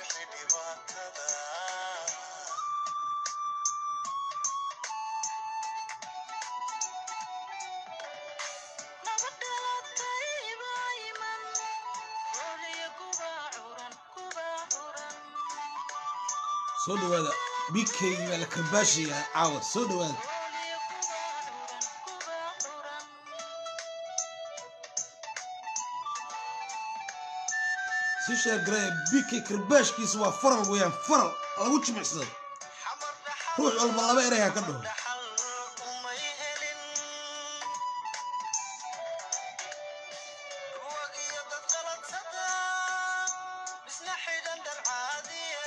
bixi dhibaatada soo dhawaada bikeygi baa la karbaashayaa caawa soo dhawaada si sheegaraya bikey karbaashkiisa waa faral weeyaan faral lagu jimicsado ruux walba laba ereyha ka dhaho dhaxal umay helin ruwag iyo dad qaladsada misna xidhan dhar caadiya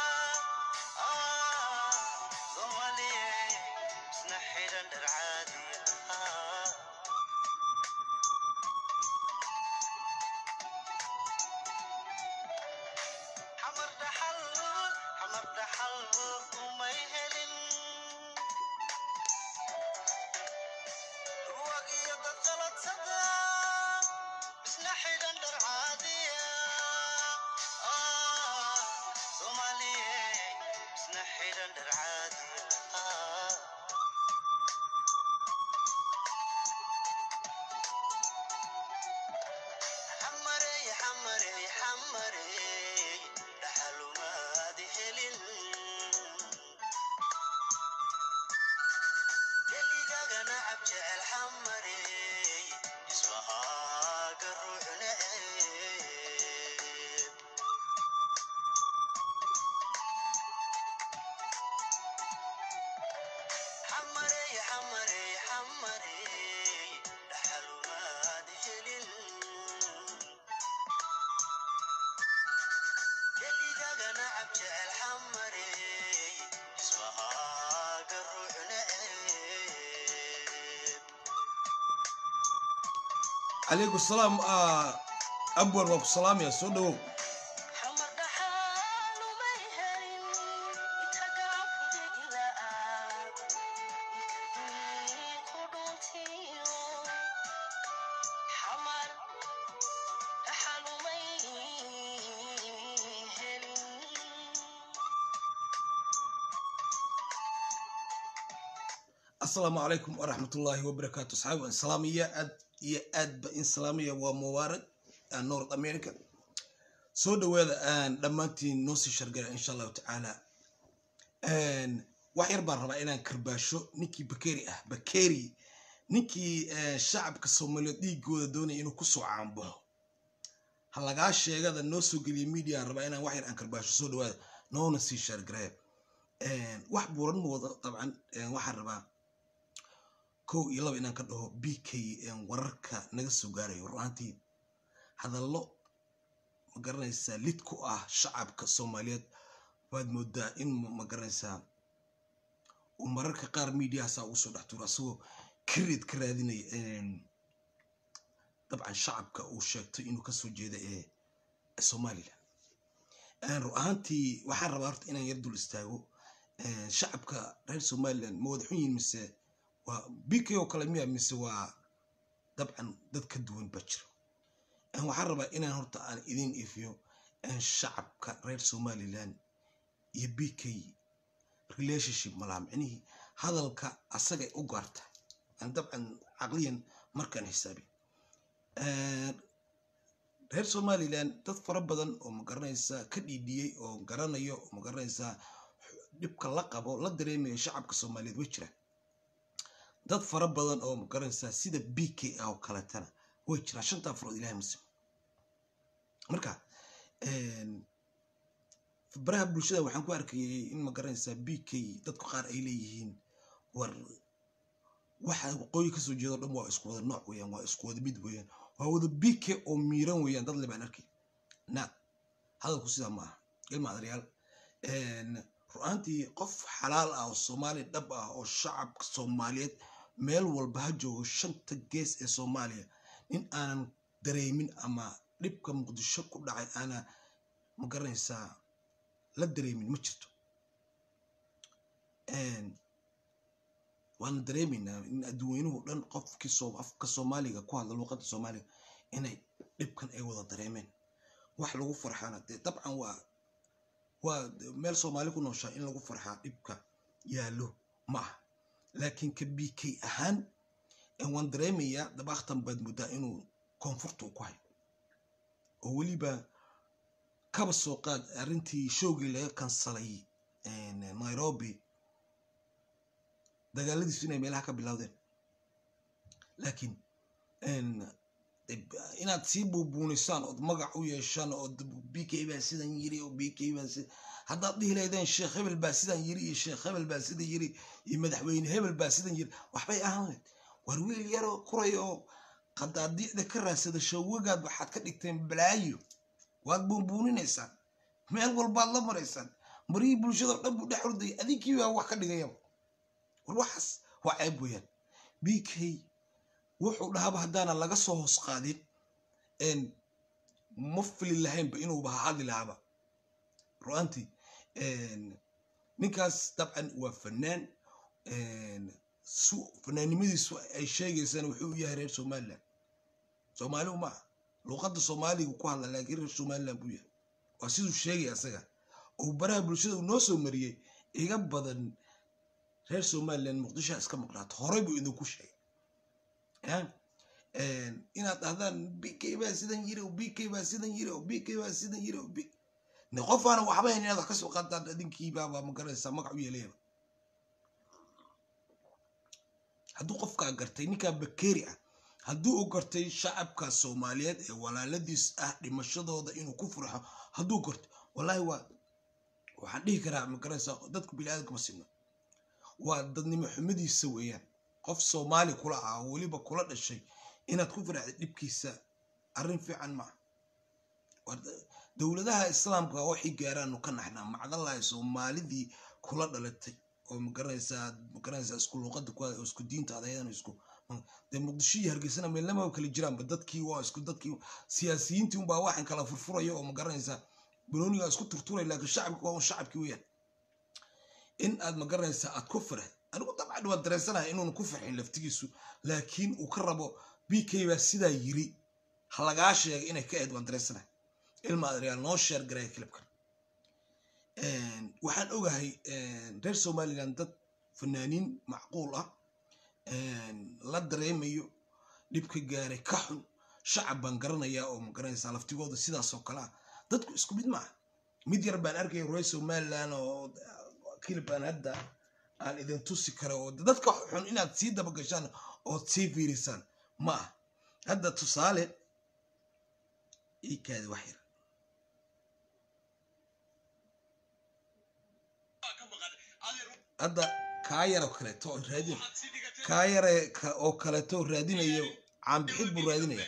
soomaaliye misna xidhan dhar caadiya xamar dhaxal xamar dhaxal umay helin ruwag iyo dad qaladsada misna xidhan dhar caadiya soomaaliye misna xidhan dhar caadiya xamarey xamarey xamarey dhaxalumaadi helin keligagana cab jecel xamarey ismahaaga ruux neceb xamarey xamarey xamarey dhaxalumaadi helin keligagana cab jecel xamarey ismahaaga ruux neceb calaykum salaam abwan waa ku salaamaya soo dhawow xamar dhaxal umay helin itagaa fudigila'aad ku dhuntiyo xamar dhaxal umay helin asalaamu calaykum waraxmatullaahi wabarakaatu asxaabi waan salaamaya aad iyo aad ba in salaamaya waa mubaarag aan north america soo dhawaada aan dhammaantiin noo sii shargara insha allahu tacaala wax yar baan rabaa inaan karbaasho ninkii bakeri ah bakeri ninkii eh, shacabka soomaaliyeed dhiigooda doonaya inuu kusoo caanbaxo ha lagaa sheegada noo soo geliya media aan rabaa inaan wax yar aan karbaasho soo dhawaada noona sii shargaraya wax buuran ma wado dabcan eh, waxaan rabaa kow iyo laba inaan ka dhaho b k wararka naga soo gaarayo runaantii hadallo ma garanaysaa lid ku ah shacabka soomaaliyeed waad moodaa in ma- ma garanaysaa uu mararka qaar mediahaasaa ugu soo dhex tuuro asagoo kareed ka raadinaya een, dabcan shacabka uu sheegtay inuu kasoo jeeda ee somalilan Een, run ahaantii waxaan rabaa horta inaan yar dul istaago een, shacabka reer somalilan ma wada xun yihin mise waa bk oo kale miya mise waa dabcan dad ka duwan ba jiro Een, waxaan rabaa inaan horta aan idin ifiyo een, shacabka reer somalilan iyo bk relationship malaa micnihii hadalka asagay u gaarta Aan dabcan caqliyan markaan xisaabi Een, reer somalilan dad fara badan oo magaranaysaa ka dhiidhiyey oo garanayo oo magaranaysaa dhibka la qabo la dareemayo shacabka soomaaliyeed way jiraan dad fara badan oo magaranaysaa sida b k ah oo kaletana way jiraan shantaa farood ilahay muslim marka een, baraha bulshada waxaan ku arkayay in magaranaysaa b k dadku qaar ay leeyihiin war waxa waqooyi kasoo jeedo dhan waa isku wada nooc weeyaan waa isku wada mid weeyaan waa wada b k oo miiran weeyaan dad le baan arkay na hadalku sidaa ma aha ilma adaryaal ru-aantii qof xalaal ah oo soomaali dhab ah oo shacabka soomaaliyeed meel walba ha joogo shanta gees ee soomaaliya nin aanan dareemin ama dhibka muqdisho ku dhacay aana ma garanaysaa la dareemin ma jirto Een, waana dareemaynaa in adduweynuhu dhan qofkii soo afka soomaaliga ku hadla luuqadda soomaaliga inay dhibkan ay wada dareemeen wax lagu farxana dee dabcan waa waa meel soomaali ku nooshaa in lagu farxaa dhibka yaallo ma aha laakiin ka b k ahaan waan dareemayaa dabaaktan baad muddaa inuu koonfurta u ku hayo oo weliba kaba soo qaad arrintii showgii laga kansalay nairobi dagaaladiisu inay meelaha ka bilowdeen laakiin inaad sii buubuunisaan ood magac u yeeshaan oo b k baa sidan yiri oo b k baa si haddaad dhihi lahaydeen sheekh hebel baa sidan yiri iyo sheekh hebel baa sidan yiri iyo madaxweyne hebel baa sidan yiri waxbay ahaan lahayd war wiil yaroo kuray oo qadaadiicda ka raadsada shawagaad waxaad ka dhigteen balaayo waad buunbuuninaysaan meel walbaad la maraysaan marihii bulshado dhan buu dhex ordayay adinkii baa wax ka dhigayaba war waxaas waa ceeb weeyaan b k wuxuu dhahaba haddaana laga soo hoos qaadin ma fili lahaynba inuuba hadli lahaaba ru'aantii ninkaas dabcan waa fanaan fanaannimadiisu ay sheegaysaan wuxuu u yahay reer somaliland soomaaliu ma aha luuqadda soomaaligu ku hadla laakiin reer somaliland buu yahay waa siduu sheegaya asaga uu baraha bulshada uu noo soo mariyey iga badan reer somaliland muqdishoa iska maqnaato horey buu idinku sheegay inaad dhahdaan b k baa sidan yiri b k baa sidan yiri b k baa sidan yiri qof aana waxba hayn inaad wax ka soo qaadaan adinkiibaaba magaranaysaa magac u yeelayaba hadduu qofkaa gartay ninkaa bakeri ah hadduu u gartay shacabka soomaaliyeed ee walaaladiis ah dhimashadooda inuu ku furxo hadduu garto wallaahi waa waxaan dhihi karaa magaranaysaa dadku biniaadamka ma sinno waa dadnimo xumadiisa weeyaan qof soomaali kula ah oo weliba kula dhashay inaad ku faraxda dhibkiisa arrin fiican maaha dowladaha islaamka waxay gaaraanu ka naxnaa macdalahi soomaalidii kula dhalatay oo magaranaysaa magaranaysaa isku luuqada ku oo isku diinta adayadan isku dee muqdisho iyo hargeysana meelnama kala jiraanba dadkii waa isku dadkii siyaasiyiintii unbaa waxan kala furfuraya oo magaranaysaa banooniga isku turturay laakiin shacabki waa un shacabkii weeyaan in aad magaranaysaa aad ku farax anigu dabcan waa dareensanahay inuuna ku farxin laftigiisu laakiin uu ka rabo b k baa sidaa yiri ha lagaa sheegay inay ka eed waan dareensanahay ilma adreyaal noo sheer garaya kilibkan waxaan ogahay reer somaliland dad fanaaniin macquul ah la dareemayo dhibka gaaray ka xun shacab baan garanayaa oo magaranaysaa laftigooda sidaasoo kale ah dadku isku mid maaha mid yar baan arkaya reer somaliland oo kilib baan hadda aan idin tusi kara oo dadka xun inaad sii dabagashaan ood sii fiirisaan ma ah hadda tusaale iikaadi wax yar hadda kaa yar oo kaleeto oo raadin kaa yare oo kaleeto oo raadinayo caanbixid buu raadinaya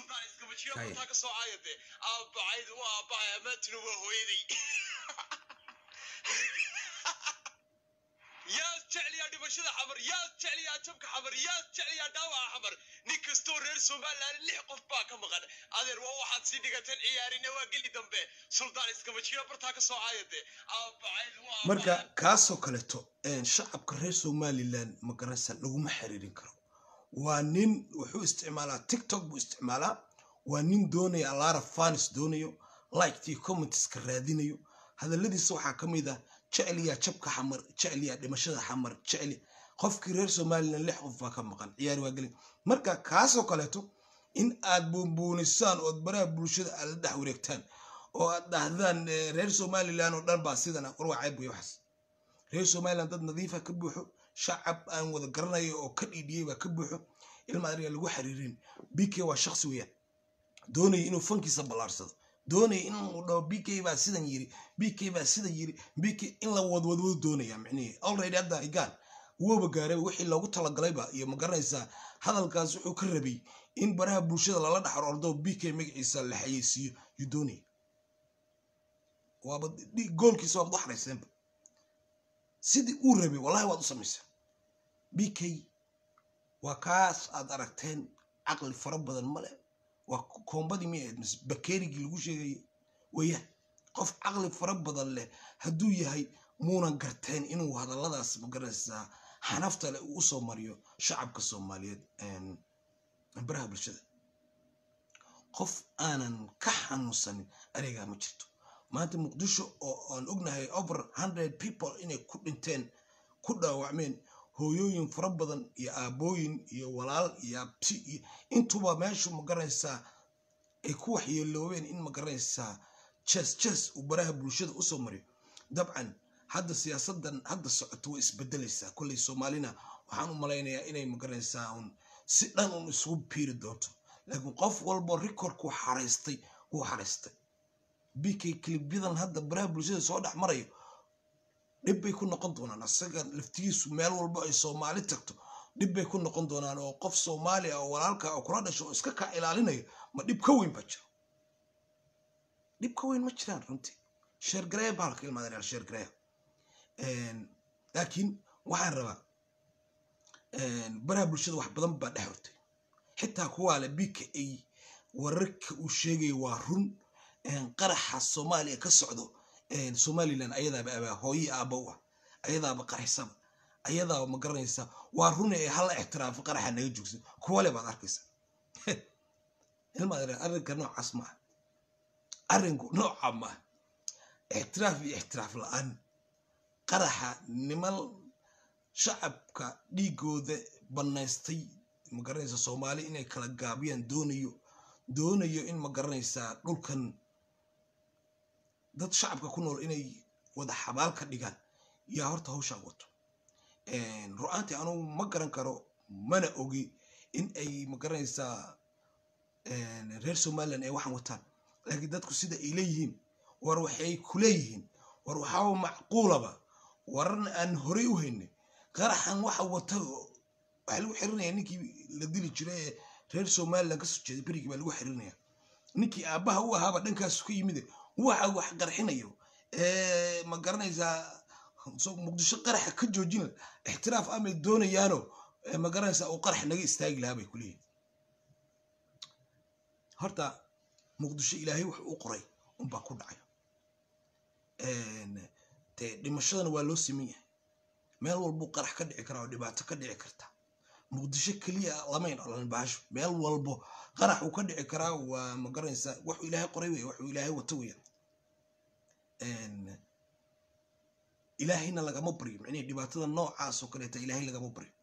yaad jecliyaa dhimashada xamar yaad jecliyaa jabka xamar yaad jecliyaa dhaawaca xamar nin kastoo reer somaliland lix qof baa ka maqan adeer waa waxaad sii dhigateen ciyaarina waa geli dambe suldaan iskama jiro bartaa ka soo caayade marka kaasoo kaleeto shacabka reer somaliland magaranaysa laguma xiriirin karo waa nin wuxuu isticmaalaa tiktok buu isticmaalaa waa nin doonaya alara fanis doonayo liktii commenteska raadinayo hadaladiisa waxaa ka mid ah jecliyaa jabka xamar jecliyaa dhimashada xamar jecli qofkii reer somaliland lix qof baa ka maqan ciyaari waa gelin marka kaasoo kaleeto in aad buunbuunisaan ood baraha bulshada aad la dhex wareegtaan oo aad dhahdaan reer somaliland oo dhan baa sidan war waa ceeb wey waxaas reer somaliland dad nadiifa ka buuxo shacab aan wada garanayo oo ka dhiidhiyey baa ka buuxo ilma adriga lagu xiriirin bk waa shaksi weeyaan doonaya inuu fankiisa ballaarsado doonaya inuu dhaho b k baa sidan yiri b k baa sidan yiri b k in la wadwadwadu doonaya micnihii already hadda igaan wooba gaaray wixii loogu talagalayba iyo ma garanaysaa hadalkaas wuxuu ka rabay in baraha bulshada lala dhaxar ordo b k magaciisa la xayeysiiyo yuu doonaya waaba goolkiisa waad u xarayseenba sidii uu rabay wallahi waad u samayseen b k waa kaas aad aragteen caqli fara badan male waa koombadii mi ahayd mise bakerigii lagu sheegayay weeyaan qof caqli fara badan leh hadduu yahay muunan garteen inuu hadalladaas magaranaysaa xanafta leh uu usoo mariyo shacabka soomaaliyeed baraha bulshada qof aanan ka xanuunsanin areegaa ma jirto maanta muqdisho oo aan ognahay over hundred people inay ku dhinteen ku dhaawacmeen hooyooyin fara badan iyo aabooyin iyo walaal iyo abti iyo intuba meeshu ma garanaysaa ay ku waxyeeloobeen in ma garanaysaa jes jes uu baraha bulshada usoo mariyo dabcan hadda siyaasadan hadda socoto way isbedelaysaa kolley soomaalina waxaan u malaynayaa inay ma garanaysaa un si dhan un isugu biiri doonto laakiin qof walbo recordku xaraystay wuu xaraystay bk kilibyadan hadda baraha bulshada soo dhex marayo dhib bay ku noqon doonaan asaga laftigiisu meel walbo ay soomaali tagto dhib bay ku noqon doonaan oo qof soomaali ah oo walaalka oo kula dhasho oo iska kaa ilaalinayo ma dhib ka weyn baa jiro dhib ka weyn ma jiraan runtii sheergareya bahalka ilmaadareer sheergareya laakiin waxaan rabaa baraha bulshada wax badan baa dhex hortay xitaa kuwaa le bka a wararka uu sheegaya waa run qaraxa soomaaliya ka socdo somalilan ayadaaba abaa hooye aaba u ah ayadaaba qaraxsaba ayadaaba ma garanaysa waa run ee hala ixtiraafo qaraxa naga joogsa kuwale baad arkaysa ilmaad arrinka noocaas maaha arrinku nooca maaha ixtiraaf iyo ixtiraaf la-aan qaraxa niman shacabka dhiigooda banaystay ma garanaysa soomaali inay kala gaabiyaan doonayo doonayo in ma garanaysaa dhulkan dad shacabka ku nool inay wada xabaal ka dhigaan yaa horta hawshaa wato ru-aantii anugu ma garan karo mana ogi in ay ma garanaysaa reer somalilan ay waxaan wataan laakiin dadku sida ay leeyihiin war waxay ku leeyihiin war waxaaba macquulaba wararna aan horey u haynay qaraxan waxa wata waxaa lagu xirinaya ninkii la dili jiray ee reer somalilan kasoo jeeday berigii baa lagu xirinaya ninkii aabbaha u ahaaba dhankaasu ka yimid waxa wax qarxinayo ma garanaysaa muqdisho qaraxa ka joojina ixtiraaf amay doonayaano ma garanaysaa uu qarax naga istaagi lahaa bay kuleeyihin horta muqdisho ilaahay wax u qoray unbaa ku dhacay dee dhimashadana waa loo siman yahay meel walbuu qarax ka dhici karaa oo dhibaato ka dhici karta muqdisho keliya lamayn olan bahasho meel walbo qarax uu ka dhici karaa waa ma garanaysaa waxuu ilaahay qoray wey waxuu ilaahay wato weeyaan ilaahayna lagama baryo micnihi dhibaatada noocaas oo kaleeta ilaahay lagama baryo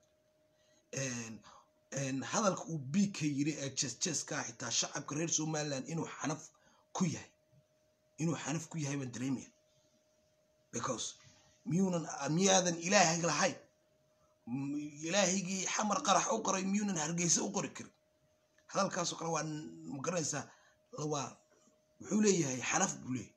hadalka uu bika yiri ee jes jeska xitaa shacabka reer somaliland inuu xanaf ku yahay inuu xanaf ku yahay baan dareemaya because miyuunan miyaadan ilaahay lahayn ilaahaygii xamar qarax u qoray miyuunan hargeysa u qori karin hadalkaasoo kale waa ma garanaysaa waa wuxuu leeyahay xanaf buu leeyahay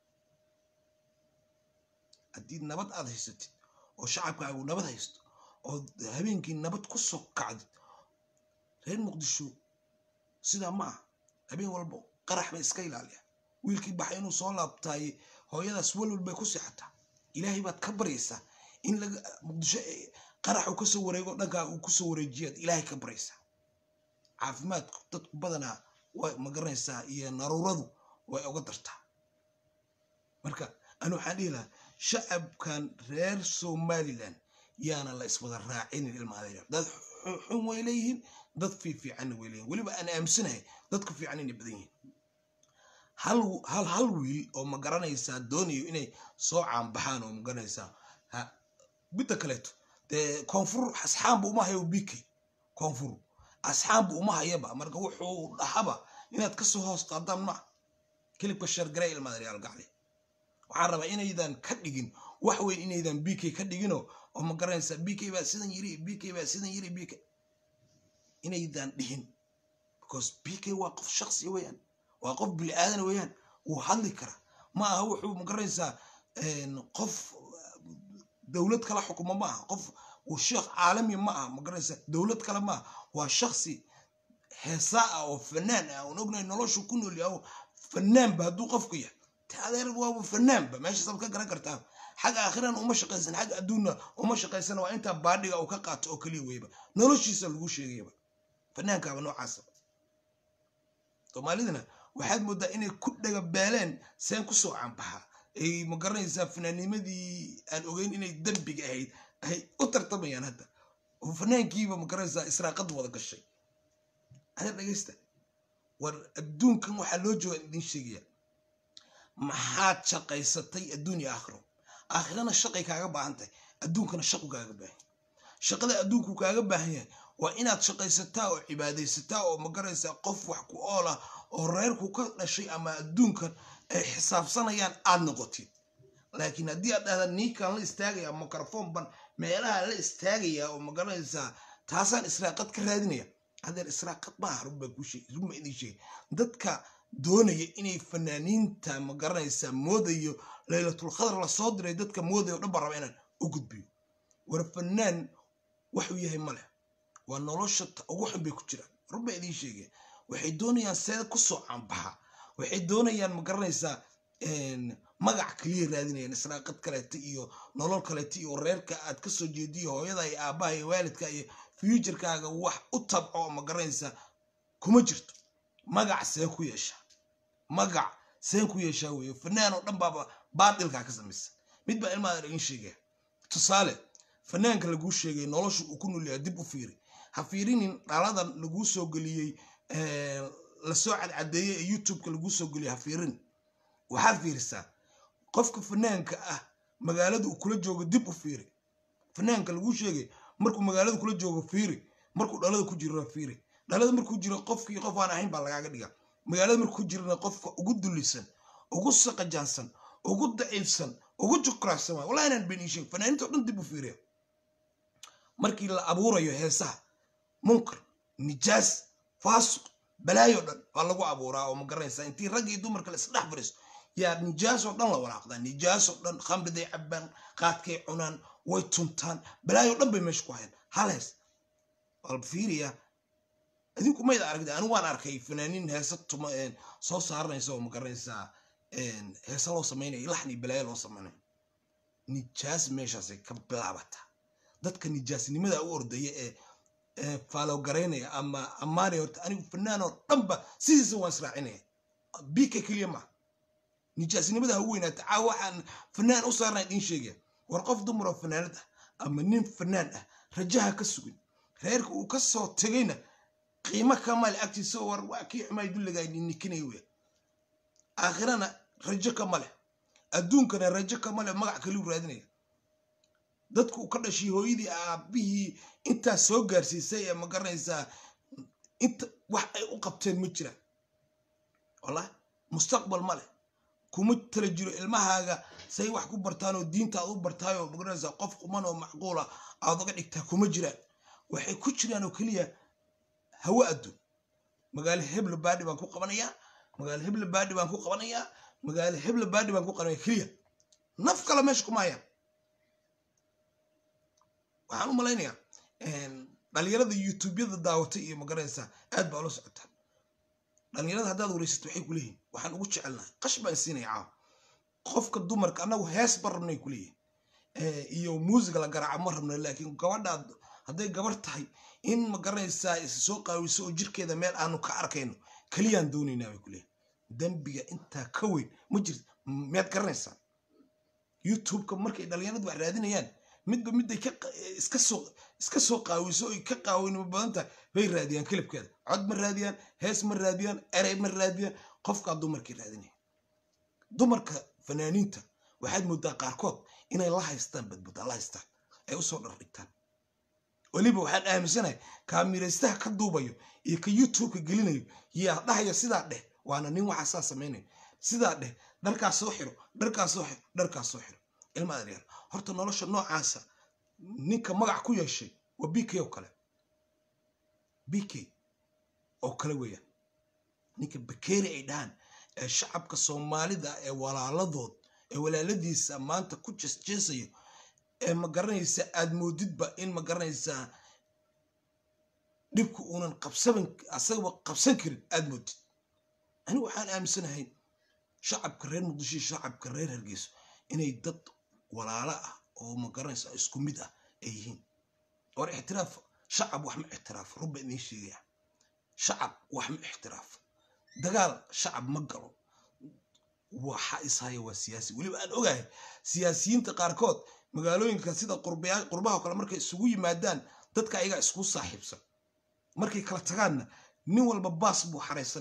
haddii nabad aad haysatid oo shacabkaagu nabad haysto oo habeenkii nabad ku soo kacdid reer muqdisho sidaa ma ah habeen walbo qarax bay iska ilaaliyaa wiilkii baxay inuu soo laabtaaye hooyadaas walwal bay ku seexataa ilaahay baad ka baryaysaa in laga muqdisho qarax uu kasoo wareego dhankaa uu kusoo wareejiyaad ilaahay ka baryaysaa caafimaadku dadku badanaa way ma garanaysaa iyo naruuradu way oga dartaa marka anu waxaan dhihi lahaa shacabkan reer somaliland yaana la iswada raacinin ilmaadayar dad xun way leeyihiin dad fiifiicanna way leeyihin weliba aan aaminsanahay dadku fiican inay badan yihiin hal hal hal wiil oo ma garanaysaa doonayo inay soo caanbaxaan oo ma garanaysaa ha midda kaleeto dee koonfur asxaanba uma hayo bikay koonfur asxaanba uma hayaba marka wuxuu dhahaba inaad kasoo hoos qaadaan ma kilibka shargaray ilmaadayaal gacle waxaan rabaa inaydan ka dhigin wax weyn inaydan bk ka dhigino oo ma garanaysaa bk baa sidan yiri bk baa sidan yiri bk inaydan dhihin because bk waa qof shaksi weeyaan waa qof bini aadan weeyaan wuu hadli kara ma aha wuxuu ma garanaysaa qof dowlad kala xukuma ma aha qof uu sheekh caalami ma aha ma garanaysaa dowlad kale ma aha waa shaksi heesaa ah oo fanaan ah oon ognahay noloshu ku nool yahay fanaanba hadduu qofku yahay adeer waaba fanaanba meeshaasaad ka garan kartaa xagga aakhirana uma shaqaysan xagga adduunna uma shaqaysana waa intaa baadhiga uu ka qaato oo keliya weyba noloshiisa lagu sheegayaba fanaankaaba noocaasa soomaalidana waxaad moodaa inay ku dhagabeeleen seen kusoo caanbaxa ay ma garanaysaa fanaanimadii aan ogeyn inay dembiga ahayd ay u tartamayaan hadda oo fanaankiiba ma garanaysaa israaqad wada gashay adeer dhegeysta war adduunkan waxaa loo jooga idin sheegaya maxaad shaqaysatay adduun iyo aakhiro aakhirana shaqay kaaga baahan tahay adduunkana shaqu kaaga baahan yahay shaqada adduunku kaaga baahan yahay waa inaad shaqaysataa oo cibaadaysataa oo magaraysaa qof wax ku ool ah oo reerku ka dhashay ama adduunkan ay xisaabsanayaan aad noqotid laakiin haddii aad dhahda niikaan la istaagaya microphone ban meelaha la istaagaya oo magaranaysaa taasaan israaqad ka raadinaya hadeer israaqad maaha run baa kuu sheegay run baa idiin sheegay dadka doonaya inay fanaaniinta magaranaysaa moodayo laylatul khadar lasoo diray dadka moodaya oo dhan baa raba inaan u gudbiyo war fanaan waxuu yahay male waa nolosha ta ugu xun bay ku jiraan run baa idiin sheegaya waxay doonayaan seeda kusoo caanbaxa waxay doonayaan magaranaysaa magac kaliya raadinayaan israaqad kaleeta iyo nolol kaleeta iyo reerka aad kasoo jeediyo hooyada iyo aabbaha iyo waalidka iyo fuuturkaaga wax u tabco oo magaranaysaa kuma jirto magac seen ku yeesha magac seen ku yeeshaa weeye fanaan oo dhan baaba baadilkaa ka samaysan mid baa ilmaada iin sheegaya tusaale fanaanka laguu sheegay nolosha uu ku nolyahay dib u fiiri ha fiirinin dhaladan laguu soo geliyey lasoo cadcadeeyey ee youtubeka laguu soo geliyey ha fiirin waxaad fiirisaa qofka fanaanka ah magaalada uu kula joogo dib u fiiri fanaanka laguu sheegay markuu magaalada kula joogo fiiri markuu dhalada ku jiro fiiri dhalada markuu jiro qofkii qof aan ahayn baa lagaaga dhiga magaalada markuu ku jirana qofka ugu dulisan ugu saqajaansan ugu daciifsan ugu jukraacsan waay wallahi inaan been ii sheeg fanaaniinta oo dhan dib u fiiriya markii la abuurayo heesaha munkar nijaas faasuq balaayo dhan waa lagu abuuraa oo ma garanaysaa intii rag iyo dumarka la isdhex fariiso yaa nijaasoo dhan la walaaqdaa nijaasoo dhan khamriday cabaan qaadkay cunaan way tuntaan balaayo dhan bay meesha ku hayaan hal hees walba fiiriya idinku mayda aragda anigu waan arkay fanaaniin heesa tuma soo saaranaysa oo ma garanaysaa heesa loo samaynayo laxni balaayo loo samaynayo nijaas meeshaasay ka bilaabataa dadka nijaasnimada u ordaya ee faalowgaraynaya ama ammaanaya horta anigu fanaan oo dhanba sidiisa waan israacinaya bika keliya maa nijaasnimada ha weynaata caa waxaan fanaan u saarnay idiin sheegaya war qof dumar oo fanaanad ah ama nin fanaan ah rajaha ka sugin reerka uu ka soo tegayna qiimo kamale agtiisa war waa kii xumaay dulligaa nikinaya weya aakhirana rajo kama leh adduunkana rajo kama leh magac kaliu raadinaya dadku ka dhashay hooyadii aabihii intaa soo gaarsiisay ee ma garanaysaa inta wax ay u qabteen ma jiraan wallahi mustaqbal ma leh kuma tala jiro ilmahaaga say wax ku bartaan oo diinta aad u bartaayoo ma garanaysaa qof quman oo macquula aad uga dhigtaa kuma jiraan waxay ku jiraan oo keliya hawo adduun magaalo hebla baadhi baan ku qabanayaa magaalo hebla baadhi baan ku qabanayaa magaalo hebla baadhi baan ku qabanaya keliya naf kale meesha kuma hayaan waxaan u malaynayaa dhalinyarada youtubeyada daawatay iyo magaranaysaa aad baa ula socotaa dhalinyarada haddaad wareysato waxay ku leeyihin waxaan ugu jecelnahay qash baan siinaya caawa qofka dumarka annagu hees ba rabnay ku leeyihin iyo muusiga la garaaca ma rabna laakiin gabadhaad hadday gabar tahay in magaranaysaa is soo qaawiso oo jirkeeda meel aanu ka arkayno keliyaan doonaynaa bay ku leeyihin dembiga intaa ka weyn ma jirto miyaad garanaysaa youtubeka markay dhalinyaradu wax raadinayaan midba midday iska soo iska soo qaawiso oy ka qaawinimo badan tahay bay raadiyaan kelibkeeda cod ma raadiyaan hees ma raadiyaan erey ma raadiyaan qofkaa dumarkii raadinaya dumarka fanaaniinta waxaad moodaa qaarkood inay la haystaan badbada la haystaan ay usoo dhardhigtaan weliba waxaan aaminsanahay kaamiraystaha ka duubayo iyo ka youtubeka gelinayo yaa dhahaya sidaa dheh waana nin waxaa saa samaynayo sidaa dheh dharkaas soo xiro dharkaas soo xiro dharkaas soo xiro ilma adeer horta nolosha noocaasa ninka magac ku yeeshay waa b k oo kale b k oo kale weeyaan ninka bakeeri ay dhahaan ee shacabka soomaalida ee walaaladood ee walaaladiisa maanta ku jeesjeesayo ee ma garanaysa aad moodidba in ma garanaysaa dhibku uunan qabsaban asagaba qabsan karin aad moodid anigu waxaan aaminsanahay shacabka reer muqdisho iyo shacabka reer hargeyso inay dad walaalo ah oo ma garanaysa isku mid ah ay yihiin war ixtiraaf shacab wax ma ixtiraafo rubba idiin sheegaya shacab wax ma ixtiraafo dagaal shacab ma galo waxa ishaya waa siyaasi weliba aan ogahay siyaasiyiinta qaarkood magaalooyinka sida qurbaha kale markay isugu yimaadaan dadka ayagaa isku saaxiibsan markay kala tagaanna nin walba baas buu xaraysanaya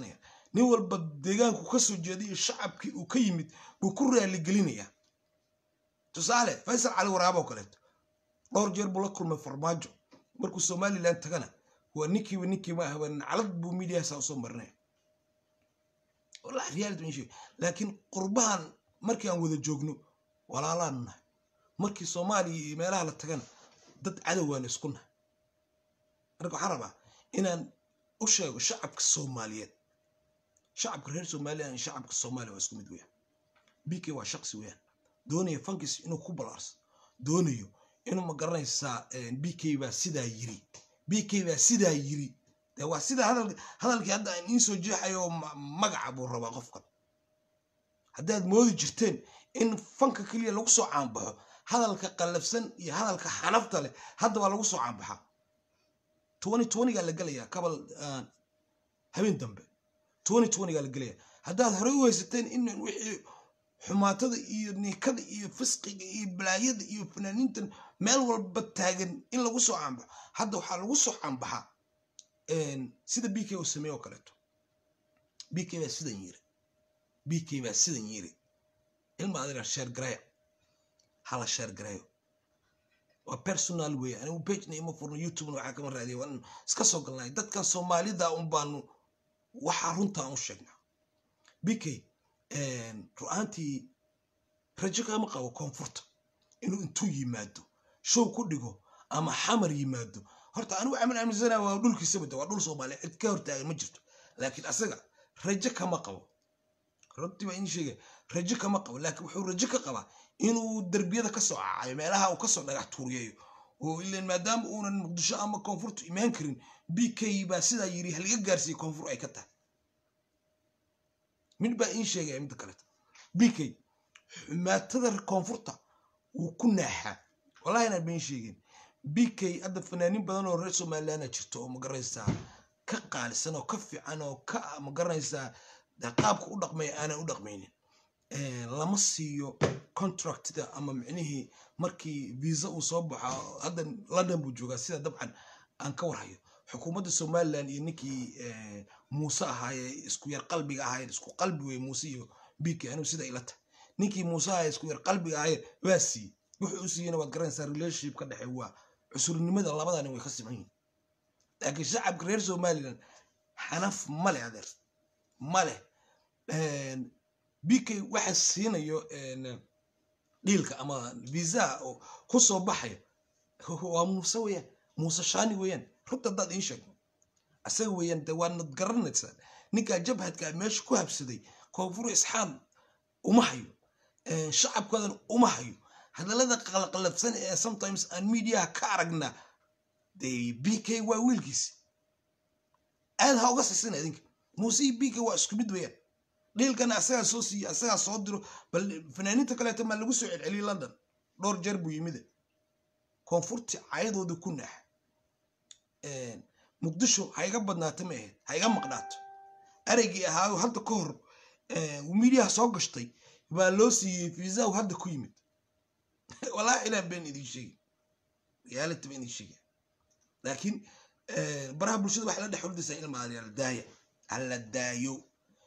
nin walba deegaanku ka soo jeeday iyo shacabkii uu ka yimid buu ku raaligelinayaa tusaale faysal cali waraabo kaleeto dhowr jeer buu la kulmay farmaajo markuu somalilan tagana waa ninkiiba ninkii ma ahba naclad buu midiyahaasa usoo marinaya wallahi reality ma sheeg laakiin qurbahan markii aan wada joogno walaalaan nahay markii soomaaliya iyo meelaha la tagana dad cadowaan isku nahay marka waxaan rabaa inaan u sheego shacabka soomaaliyeed shacabka reer somaliland iyo shacabka soomaaliya waa isku mid weeyaan bk waa shaqsi weeyaan doonaya fankis inuu ku balaarso doonayo inuu ma garanaysaa bk baa sidaa yiri bk baa sidaa yiri dee waa sida hadal hadalkii hadda aan iin soo jeexayo ma- magaca buu rabaa qofkan haddaad moodi jirteen in fanka keliya lagu soo caanbaxo hadalka qallafsan iyo hadalka xanafta leh hadda waa lagu soo caanbaxaa twenty twentygaa la gelayaa kabal ah, habeen dambe twenty twentygaa la gelayaa haddaad horey u haysateen in wixii xumaatada iyo niikada iyo fisqiga iyo balaayada iyo fanaaniintan meel walba taagan in lagu soo caanbaxo hadda waxaa lagu soo caanbaxaa sida b k uu sameeye oo kaleeto b k baa sidan yiri b k baa sidan yiri ilma adiga sheer gareeya hala sheer gareeyo waa personal wey anigu pagena ima furno youtubena waxaa kama raadiya waa in iska soo galnay dadkan soomaalida un baanu waxaa runtaa u sheegnaa b k ru-aantii rajo kama qabo koonfurta inuu intuu yimaado show ku dhigo ama xamar yimaado horta anigu camal aaminsana waa dhulkiisa wada waa dhul soomaaliya cid ka hortaagan ma jirto laakiin asaga rajo kama qabo runtii baa in sheegaya rajo kama qabo laakiin wuxuu rajo ka qabaa inuu derbiyada kasoo cacayo meelaha uu kasoo dhagax tuuriyayo oo ilan maadaama uunan muqdisho ama koonfurtu imaan karin b k baa sidaa yiri haliga gaarsiiye koonfur ay ka tahay mid baa in sheegaya midda kaleeto b k xumaatada koonfurta wuu ku naaxaa wallahi inaan been sheegin b k hadda fanaaniin badan oo reer somalilandna jirto oo magaranaysaa ka qaalisan oo ka fiican oo ka magaranaysaa dee qaabka u dhaqmaya aanan u dhaqmaynin lama siiyo contractida ama micnihii markii visa uu soo baxo hadda london buu joogaa sida dabcan aan ka warhayo xukuumadda somaliland iyo ninkii eh, muuse ahaaye isku yar qalbiga ahaayeen isku qalbi wey muuse iyo bk anigu sida ila tahay ninkii muuse ahaaye isku yar qalbiga ahaayeen waa siiyey wuxuu u siiyeyna waad garanaysaa relationship ka dhexe waa cusurnimada labada nin way ka siman yihin laakiin shacabka reer somaliland xanaf male adeer male bk waxa siinayo en, dhiilka ama visa oo ku soo baxaya waa muuse weeyaan muuse shaani weeyaan runta haddaad iin sheegto asaga weeyaan de waanad garanaysaa ninkaa jabhadka meesha ku habsaday koonfur isxaan uma hayo Eh, shacabkoodan uma hayo hadallada qalqalabsan ee sometimes aan mediaha ka aragnaa de b k waa wiilkiisi aad ha uga sisina idinka muuse iyo b k waa isku mid weeyaan dhiilkana asagaa soo siiye asagaa soo diro bal fanaaniinta kaleeto maa lagu soo celceliyey london dhowr jeer buu yimide koonfurti cayadooda ku naax muqdisho ha iga badnaato ma ahayd ha iga maqnaato ereygii ahaayo hadda ka hor midiyaha soo gashtay baa loo siiyey fiisahu hadda ku yimid walaahi ilaan been idin sheegi reality baan idin sheegaya laakiin baraha bulshada waxay la dhex hordaysaa ilma adeer daaya alla daayo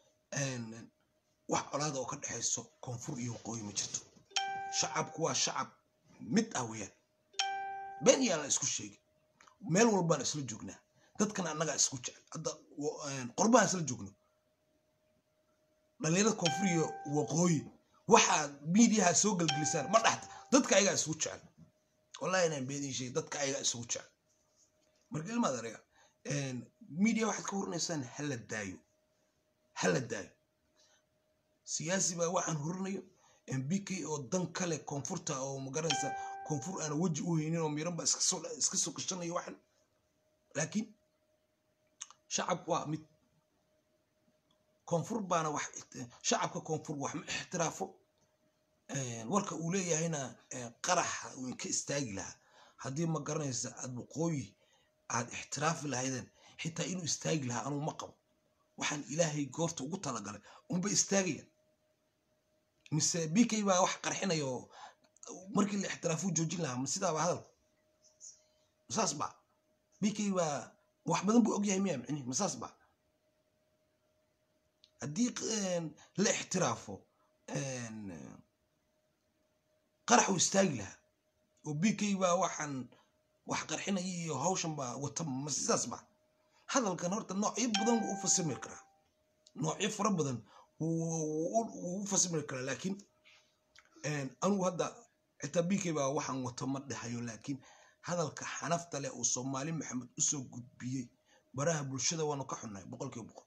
wax colaada oo ka dhexayso koonfur iyo waqooyi ma jirto shacabku waa shacab mid ah weeyaan been yaan la isku sheegi meel walbaan isla joognaa dadkan annagaa isku jecel hadda qorbahaan isla joogno dhalinyarada koonfur iyo waqooyi waxaad miidiyaha soo gelgelisaan ma dhaxta dadka ayagaa isugu jecel wallahi inaan beedin sheegay dadka ayagaa isugu jecel marka ilmaad araga miidiya waxaad ka horinaysaan hala daayo hala daayo siyaasi baa waxaan horinayo b k oo dan kale koonfurta oo magaranaysa koonfur aana weji u haynin oo miran baa iska soo gashanayo waxan laakiin shacab waa mid koonfur baana wax shacabka koonfur wax ma ixtiraafo warka uu leeyahayna qaraxa uu inka istaagi lahaa haddii ma garanaysa aad waqooyi aad ixtiraafi lahaydeen xitaa inuu istaagi lahaa anuu ma qabo waxaan ilaahay goorta ugu talagalay unba istaagayaan mise b k baa wax qarxinaya oo markii la ixtiraafuu joojin lahaa ma sidaaba hadalku masaas ba b k baa wax badan buu ogyahay miya micnihi masaas ba haddii een, la ixtiraafo een, qarax uu istaagi lahaa oo b k baa waxaan wax qarxinaya iyo hawshan baa wata ma sidaas ba hadalkan horta noocyo badan wuu u fasimir karaa noocyo fara badan wuu wuu- wuu u fasimir karaa laakiin een, anigu hadda xitaa b k baa waxaan wato ma dhahayo laakiin hadalka xanafta leh uu soomaali maxamed usoo gudbiyey baraha bulshada waanu ka xunnahay boqolkiiba boqol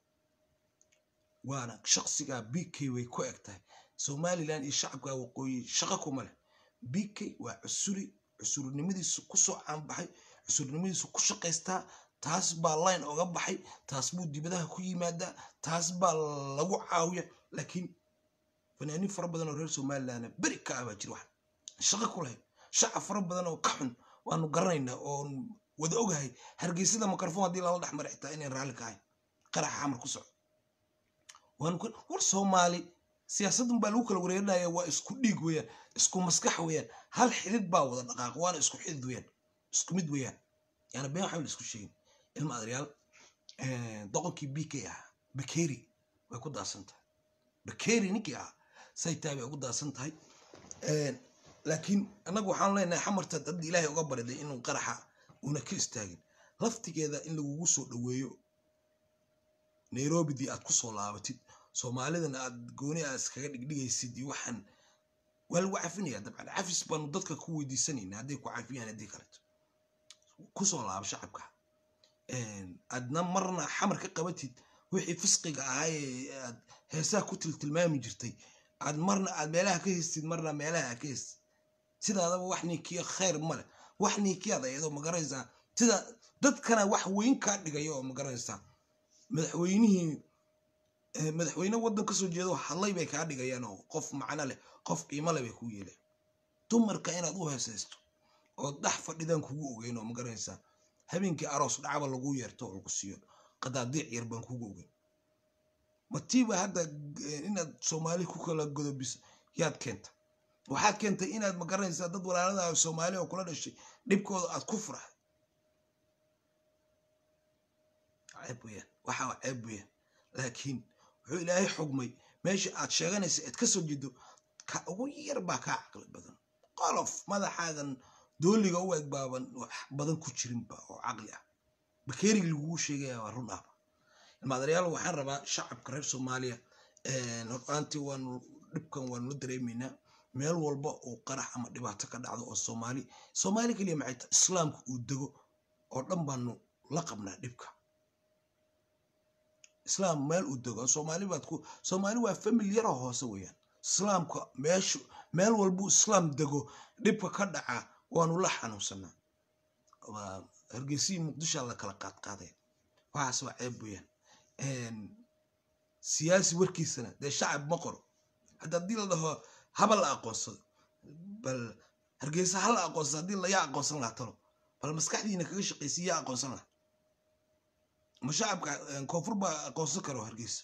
waana shaqsigaa b k way ku eg tahay somalilan iyo shacabka waqooyi shaqo kuma leh b k waa cusuri cusurnimadiisu kusoo caanbaxay cusurnimadiisu ku shaqaystaa taas baa line oga baxay taas buu dibadaha ku yimaadaa taas baa lagu caawiya laakiin fanaaniin fara badan oo reer somalilandna beri ka ah baa jira wax shaqo ku lahayd shacab fara badan oo ka xun waanu garanaynaa oon wada ogahay hargeysada mikrofon haddii lala dhex mara xitaa inayn raalli ka ahayn qaraxa xamar ku socdo waanu ku war soomaali siyaasaddan baa lagu kala wareerinaya waa isku dhiig weeyaan isku maskax weeyaan hal xidid baa wada dhaqaaq waana isku xidid weeyaan isku mid weeyaan yaani been waxba la isku sheegin ilma adaryaal doqonkii b k ah bakeri way ku daasan tahay bakeri ninkii ah say tahay bay ugu daasan tahay laakiin annagu waxaan leenahay xamarta dad ilaahay uga bariday inuu qaraxa una ka istaagin laftigeeda in lagugu soo dhoweeyo nairobidii aad ku soo laabatid soomaalidana aad gooni aad iskaga dhigdhigaysid iyo waxaan waa lagu cafinaya dabcan cafis baanu dadka ku weydiisanayna hadday ku cafiyaan haddii kaleto kusoo laaba shacabka aadna marna xamar ka qabatid wixii fisqiga ahaa ee aad heesaha ku tiltilmaami jirtay aad marna aad meelaha ka haystid marna meelaha aad ka haystid sidaadaba wax ninkiya khayr male wax ninkiyaad ayadoo magaranaysaa sida dadkana wax weyn kaa dhigaya oo magaranaysaa madaxweynihii madaxweyne waddan kasoo jeedo hadlay bay kaa dhigayaan oo qof macno leh qof qiimo leh bay kuu yeeleen dumarka inaad u heesaysto oo dhax fadhidaan kugu ogeyn oo magaranaysaa habeenkii aroos dhacba lagu yeerto oo lagu siiyo qadaadiic yar baan kugu ogeyn matiiba hadda inaad soomaali ku kala godobis yaad keenta waxaad keentay inaad magaranaysaa dad walaalada soomaali oo kula dhashay dhibkooda aad ku furahay ceeb weyaan waxaa ceeb weyaan laakiin wuxuu ilaahay xugmay meesha aad sheeganaysa aad ka soo jeedo ka ugu yar baa kaa caqli badan qolof madaxaadan dooliga u eg baaban wax badan ku jirinba oo caqli ah bakeerigi lagugu sheegaya waa run ahba ilmaadareyaal waxaan rabaa shacabka reer soomaaliya hortaantii waanu dhibkan waanu la dareemaynaa meel walba oo qarax ama dhibaato ka dhacdo oo soomaali soomaali keliya maxay tahay islaamka uu dego oo dhan baanu la qabnaa dhibka islaam meel uu dego soomaali baad ku soomaali waa famil yaroo hoose weeyaan islaamka meeshu meel walbuu islaam dego dhibka ka dhaca waanu la xanuunsanaa waa hargeysihii muqdishoa la kala qaadqaaday waxaas waa ceeb weeyaan siyaasi warkiisana dee shacab ma qoro hadda haddii la dhaho haba la aqoonsado bal hargeysa ha la aqoonsado haddii layaa aqoonsan lahaa talo bal maskaxdiina kaga shaqaysa yaa aqoonsan lahaa ma shacabka koonfur baa aqoonsan karo hargeysa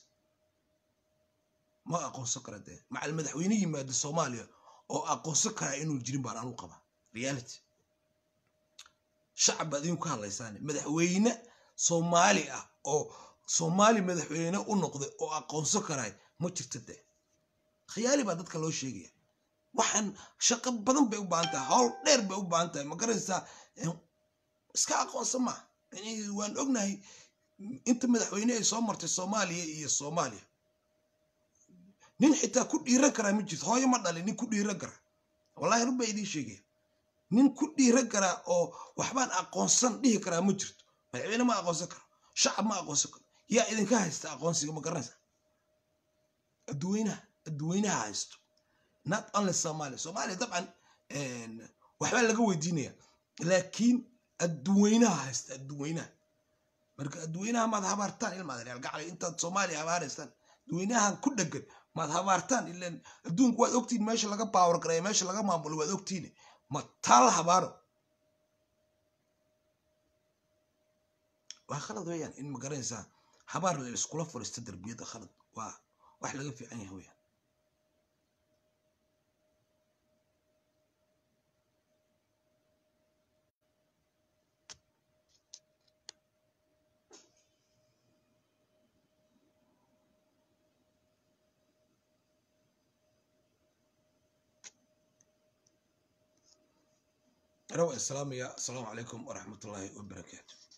ma aqoonsan kara dee macal madaxweyne yimaada soomaaliya oo aqoonsan karaa inuu jirin baan anu qabaa reality shacab baad idinku hadlaysaane madaxweyne soomaali ah oo soomaali madaxweyne u noqday oo aqoonsan karaay ma jirta dee khiyaali baa dadka loo sheegaya waxaan shaqo badan bay u baahan tahay howl dheer bay u baahan tahay ma garanaysaa iska aqoonsan maa waan ognahay inta madaxweyne ay soo martay soomaaliya iyo soomaaliya nin xitaa ku dhiiran karaa ma jirto hooyo ma dhalin nin ku dhiiran karaa wallahi run baa idiin sheegaya nin ku dhiiran karaa oo waxbaan aqoonsan dhihi karaa ma jirto madaxweyne ma aqoonsan karo shacab ma aqoonsan karo yaa idinka haysta aqoonsiga ma garanaysa adduweynaha adduweynaha haysto not only somalia somalia dabcan waxbaa laga weydiinaya laakiin adduweynaha haysta adduweynaha marka adduweynaha maad habaartaan ilmaadareal gaclay intaad soomaaliya habaaraystaan adduweynahan ku dhegan maad habaartaan ilan adduunku waad ogtiin meesha laga baawar gareeya meesha laga maamulo waad ogtiin ma taal habaaro waa khalad weeyaan in magaranaysaa habaar la iskula fariista darbiyada khalad waa wax laga fiican yahay weeyaan anawa islaamaya asalaamu calaykum waraxmatullaahi wabarakaatu